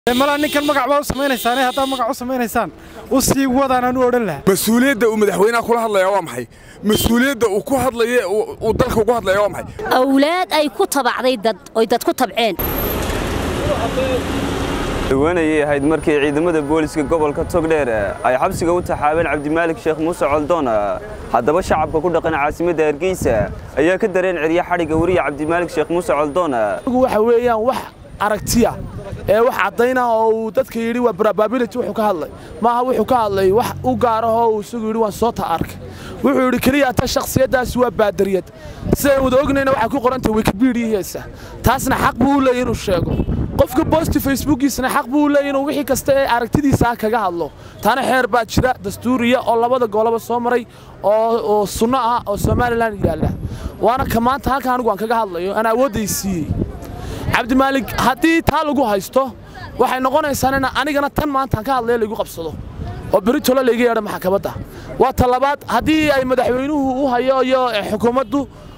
malaa ninkan magac baa u samaynaysaane haddaa magac u samaynaysaan u sii wadaanaan u odhan lahaa mas-uuliyadda uu madaxweynaha kula hadlaya waa maxay mas-uuliyadda uu ku hadlaya uu dalka ugu hadlaya waa maxay awlaad ay ku tabacday dad oy dad ku tabceen dhawaanayay ahayd markii ciidamada booliska gobolka togdheer ay xabsiga u taxaabeen cabdimaalik sheekh muuse coldoon haddaba shacabka ku dhaqan caasimadda hargeysa ayaa ka dareen cerya xadhigga weriya cabdimaalik sheekh muuse coldoon waxa weeyaan wax aragtiya ee wax caddayna oo uu dadka yidhi waa probability wuxuu ka hadlay maaha wuxuu ka hadlay wax u gaarahoo uu isagu yidhi waan soo ta arkay wuxuu yidhi keliya ta shakhsiyaddaasi waa baadariyad sidaan wada ognayna waxaa ku qorantay wikibidiyaheysa taasna xaq buu u leeyay inuu sheego qofka boosti facebookiisana xaq buu u leeyay inuu wixii kasta ee aragtidiisa kaga hadlo taana xeer baa jira dastuuriya oo labada gooloba soo maray oo sunno ah oo somalilan yaalla waana ka maanta halka anigu aan kaga hadlayo aan awoodday siiyey cabdimaalik haddii taa lagu haysto waxay noqonaysaa in anigana tan maantaan ka hadlaya laygu qabsado oo beritolo layga yeedha maxkamadda waa ta labaad haddii ay madaxweynuhu u hayo iyo xukuumaddu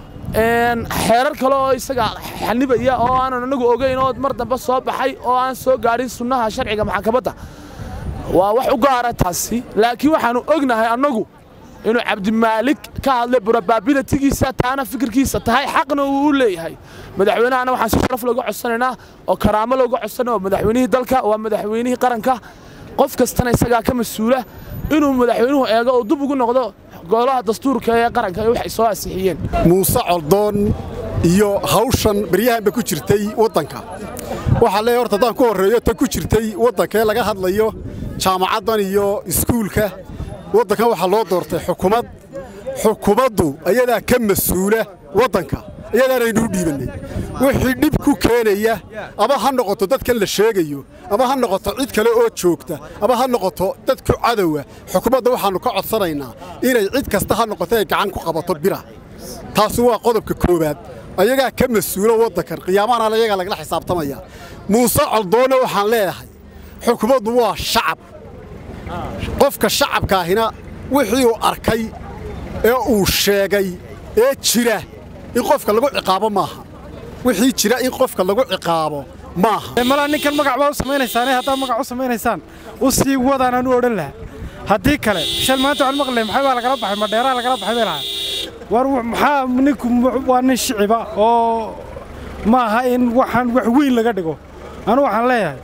xeerar kale oo isaga xanibaya oo aanan anagu ogayn oo mar dambe soo baxay oo aan soo gaadhin sunnaha sharciga maxkamadda waa wax u gaara taasi laakiin waxaannu ognahay annagu inuu cabdimaalik ka hadlay probabilitigiisa taana fikirkiisa tahay xaqna uu u leeyahay madaxweynahana waxaan si sharaf looga codsanaynaa oo karaamo looga codsanaya oo madaxweynihii dalka waa madaxweynihii qaranka qof kastana isagaa ka mas-uula inuu madaxweynuhu eego oo dib ugu noqdo golaha dastuurka ee qaranka ee waxay soo ansixiyeen muuse coldoon iyo hawshan baryahanba ku jirtay waddanka waxaa leeyahay horta haddaan ku horreeyo ta ku jirtay waddanka ee laga hadlayo jaamacaddan iyo iskuulka waddankan waxaa loo doortay xukumad xukumaddu ayadaa ka mas-uula waddanka ayadaanaynuu dhiibannay wixii dhib ku keenaya ama ha noqoto dadkan la sheegayo ama ha noqoto cid kale oo joogta ama ha noqoto dadku cadowa xukumadda waxaannu ka codsanaynaa inay cid kasta ha noqoto ay gacan ku qabato bira taasi waa qodobka koowaad ayagaa ka mas-uula waddankan qiyaamahana ayagaa lagala xisaabtamaya muuse coldoonna waxaan leedahay xukumaddu waa shacab qofka shacabkaahina wixii uu arkay ee uu sheegay ee jira in qofka lagu ciqaabo maaha wixii jira in qofka lagu ciqaabo maaha malaa ninkan magac baa u samaynaysaane haddaa magac u samaynaysaan u sii wadaanaan u odhan lahaa haddii kale shal maanta waxaan maqlay maxay baa lagala baxay madheeraa lagala baxay bay lahaa war maxaa ninku waa nin shiciba oo ma aha in waxaan wax weyn laga dhigo anu waxaan leeyahay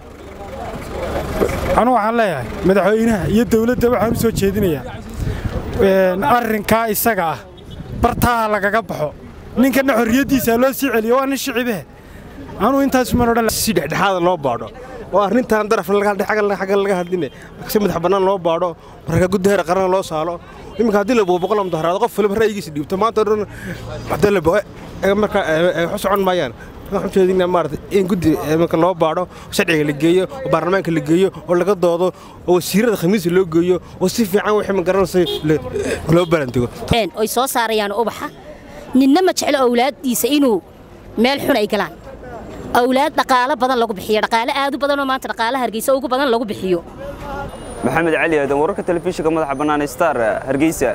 anu waxaan leeyahay madaxweynaha iyo dawladda waxaan u soo jeedinayaa arrinkaa isaga ah bartaha lagaga baxo ninkana xorriyaddiisa loo sii celiyo waa nin shicibe anuu intaasumaan odhan si dhexdhexaada loo baadho oo arrintan darafna xagga laga hadline si madax bannaan loo baadho marka guddi heer qarana loo saalo iminka haddii la boqo boqol mudaharaado qof waliba ra'yigiisa dhiibto maanta dhan haddii la boqo marka wax socon maayaan waxaan jeedinaa maarata in guddi marka loo baadho sharciga la geeyo oo baarlamaanka la geeyo oo laga doodo oo wasiirada khamiisa loo geeyo oo si fiican wixii ma garanaysa loo balandigo oy soo saarayaan ubaxa ninna ma jeclo awlaaddiisa inuu meel xun ay galaan awlaad dhaqaalo badan lagu bixiyo dhaqaale aad u badanoo maanta dhaqaalaha hargeysa ugu badan lagu bixiyo maxamed cali aadan wararka telefishinka madaxa bannaan star hargeysa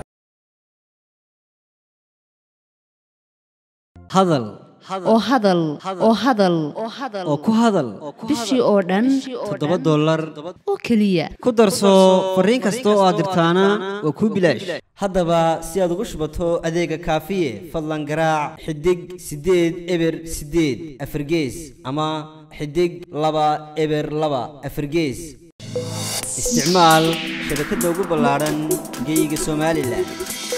hadal oo hadal oo hadal oo ku hadal bishii oo dhan toddoba dollar oo keliya ku darso fariin kasta oo aad dirtaana waa kuu bilaash haddaba si aad ugu shubato adeega kaafiye fadlan garaac xidig siddeed eber siddeed afargees ama xidig laba eber laba afargees isticmaal shabakadda ugu ballaadhan geyga somalilan